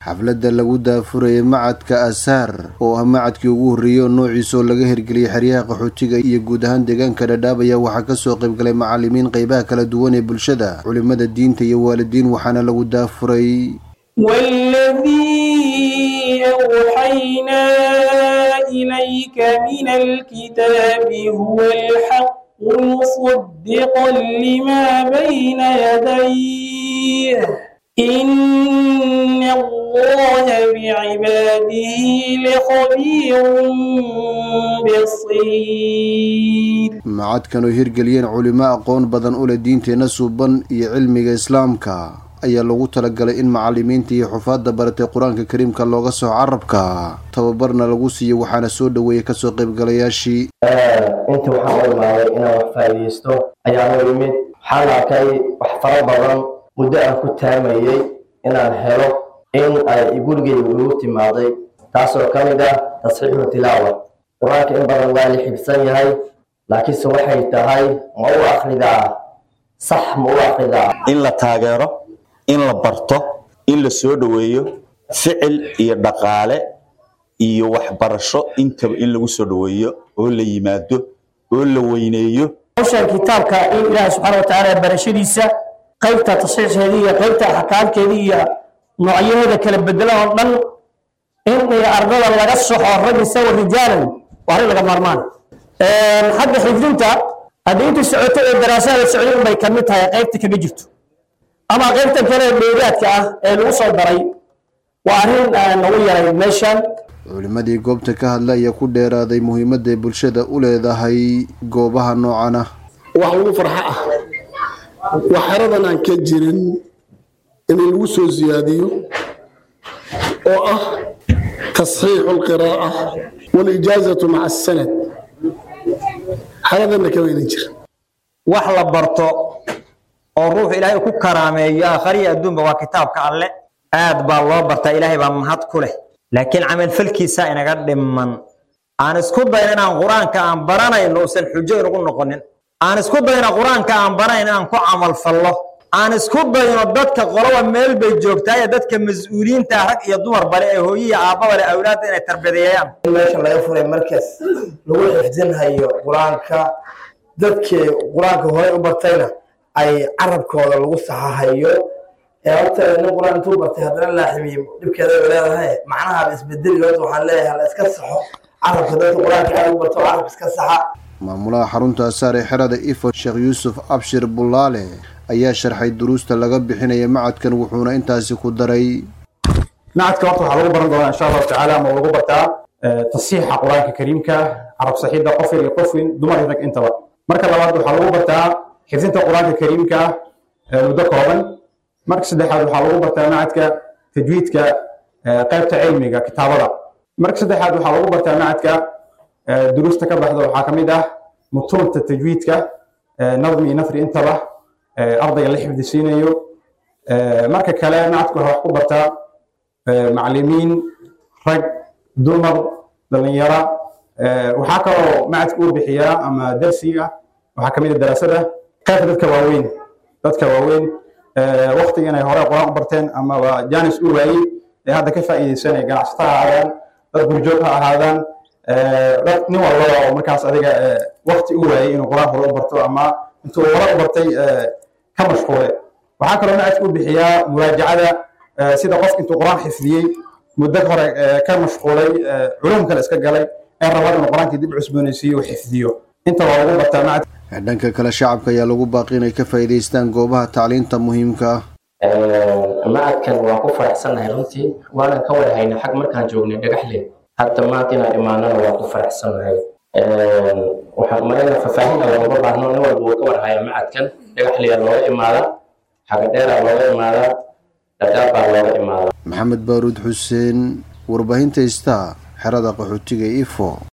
xafladda lagu daafurayay macadka asaar oo ah macadkii ugu horreeyey oo noociisa oo laga hirgeliyay xeryaha qaxootiga iyo guud ahaan deegaanka dhadhaab ayaa waxaa kasoo qaybgalay macalimiin qeybaha kala duwan ee bulshada culimada diinta iyo waalidiin waxaana lagu daafuray والذي أوحينا إليك من الكتاب هو الحق مصدقا لما بين يديه إن الله بعباده لخبير بصير macadkan oo hirgeliyeen culimo aqoon badan u leh diinteenna suuban iyo cilmiga islaamka ayaa lagu talagalay in macalimiinta iyo xufaadda baratay qur-aanka kariimka looga soo carabka tababarna lagu siiyo waxaana soo dhoweeyay kasoo qaybgalayaashii inta waxaan u imaaday inaan wax faa'iidaysto ayaa noo yimid waxaan arkay wax fara badan muddo aan ku taamayey inaan helo in ay gurigeyga igu timaaday taasoo ka mid ah tasxiixu tilaawa qur-aanka in badan waa la xibsan yahay laakiinse waxay tahay ma u akridaa sax ma u akridaa in la taageero in la barto in la soo dhoweeyo ficil iyo dhaqaale iyo waxbarasho intaba in lagu soo dhoweeyo oo la yimaado oo la weyneeyo hawshan kitaabka in ilaahay subxaana wa tacaala barashadiisa qaybta tasxiixeeda iyo qaybta axkaamkeeda iyo noocyaheeda kala bedelan oo dhan in ardada laga soxo rag isawa rijaalan waa arrin laga maarmaan xagga xifdinta haddii intii socoto ee daraasada socday unbay ka mid tahay qaybta kaga jirto ama qaybta kale ee dheeraadka ah ee lagu soo daray waa arrin nagu yaray meeshan culimadii goobta ka hadla ayaa ku dheeraaday muhiimadday bulshada u leedahay goobaha noocan ah wax lagu farxo ah wax xeradan aan ka jirin in lagu soo siyaadiyo oo ah tasxiixu alqiraa'a waalijaazatu maca asanad xeradanna kama inan jira wax la barto oo ruux ilaahay ku karaameeyo aakhariya adduunba waa kitaabka alle aad baa loo bartaa ilaahay baa mahad ku leh laakiin camalfalkiisa inaga dhiman aan isku dayno inaan qur-aanka aan baranayno uusan xujo inagu noqonin aan isku dayno qur-aanka aan baranayn inaan ku camalfallo aan isku dayno dadka qoloba meel bay joogtaa ee dadka mas-uuliyiinta rag iyo dumar bale ee hooyiya aabbaba le awlaadda inay tarbiyadeeyaan in meesha laga furay markaas lagu xifdinhayo qur-aanka dadkii qur-aanka horey u bartayna ay carabkooda lagu saxahayo ee horta nin qur-aan intuu bartay haddana laaximiyo dhibkeeda ay leedahay macnaha isbedeli horta waxaan leeyahay la iska saxo carabka dadka qur-aanka aad u barto carabka iska saxa maamulaha xarunta asaar ee xerada ifo sheekh yuusuf abshir bulaale ayaa sharxay duruusta laga bixinaya macadkan wuxuuna intaasi ku daray macadka horta waxaa lagu baran doonaa insha allahu tacaala ama lagu bartaa tasiixa qur-aanka kariimka carab saxiidda qofir iyo qofwin dumar iyo rag intaba marka labaad waxaa lagu bartaa xifdinta qur-aanka kariimka muddo kooban marka saddexaad waxaa lagu bartaa macadka tajwiidka qaybta cilmiga kitaabada marka saddexaad waxaa lagu bartaa macadka duruusta ka baxda waxaa ka mid ah mutuunta tajwiidka nadmi iyo nafri intaba ardayga la xifdisiinayo marka kale macadku waxaa wax ku bartaa macalimiin rag dumar dhalinyara waxaa kaloo macadka uu bixiyaa ama darsiga waxaa ka mid ah daraasada qaybta dadka waaweyn dadka waaweyn waktiga inay hore qur-aan u barteen amaba janis u waayey ee hadda ka faa'iidaysanaya ganacsata ha ahaadaan dad gurjoog ha ahaadaan dad nin walbaba oo markaas adiga wakti u waayey inuu qur-aan hore u barto ama intuu hore u bartay ka mashquule waxaa kaloo macadka u bixiyaa muraajacada sida qofka intuu qur-aan xifdiyey muddo hore ka mashquulay culum kale iska galay ee rabaan inuu qur-aankii dib cusboonaysiiyo uu xifdiyo inta waa lagu bartaa macadka dhanka kale shacabka ayaa lagu baaqi inay ka faa'iidaystaan goobaha tacliinta muhiimka ah macadkan waan ku faraxsannahay runtii waanan ka wada haynay xag markaan joognay dhagaxle hadda maanta inaan imaanana waan ku faraxsannahay waxaan marayna faahfaahinna looma baahno nin walba wuu ka warhayaa macadkan dhagaxleya looga imaadaa xagadheeraa looga imaadaa dhadhaab baa looga imaadaa maxamed baaruud xuseen warbaahinta istaa xerada qaxootiga ifo